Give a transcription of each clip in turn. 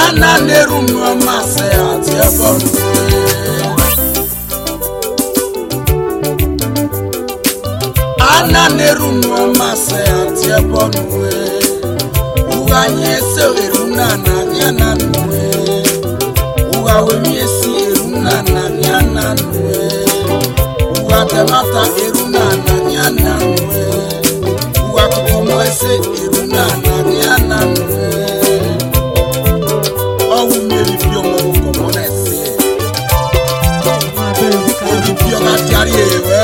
ana na-eru mmasị atị ebe ọnụ ana na-eru mmasị atị ebe ọnụ ụgha anyị ese eru na na ya na nwe ụgha wemi esi eru na na ya na nwe ụgha temata eru na na ya na nwe ụgha kụkọmọ ese eru na na ya na nwe ọwụ mmiri fi ọmọ kọmọ na ese ebi fi ọmọ atiari ewe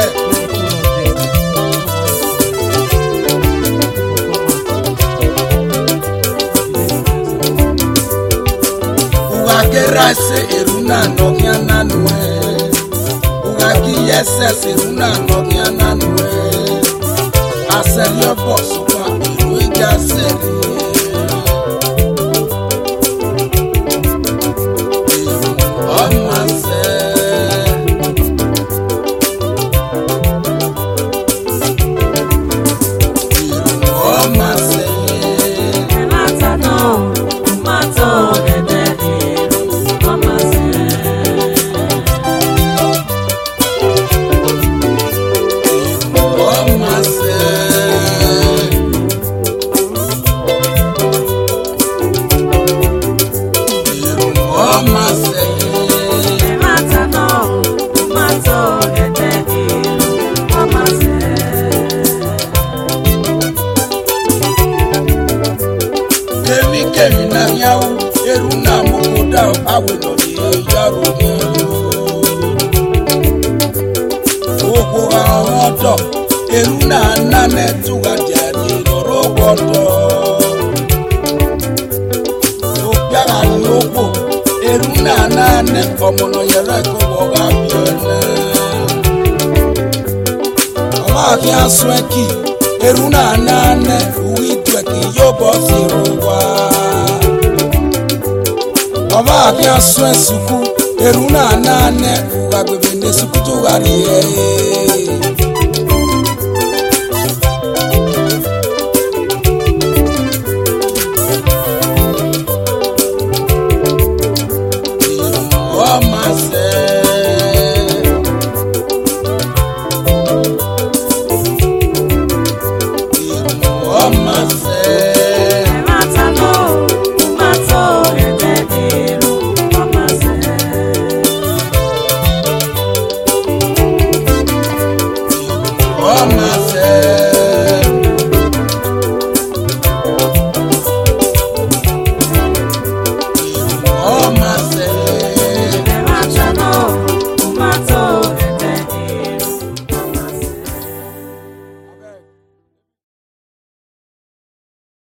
ụgha kera ese eru na nọgịa na nwe ụgha gị ya ese ese eru na nọgịa na nwe asẹri ọbọ sọkwa ìlú ìjà sẹri. ọmọ sẹ. ọmọ sẹ. ọmọ sẹ. ọmọ sẹ. kemi kemi na nyawu eru na moko da awe lọ ni yaro ni gbogbo àwọn ọdọ eru na nane tuga jari lọrọ gbọdọ ògbára ni ó pò eru na nane ọmọnà yẹrẹ kó wọgá bíọ́lẹ̀ ọmọ àkí asún ẹkì eru na nane òwì tu ẹkì yóò bọ́ sí ru wá ọmọ àkí asún ẹsùkú eru na nane òwà gbèbè ní sùkú tó wà ní ẹ̀yẹ. ọmọ sẹ. ọmọ sẹ.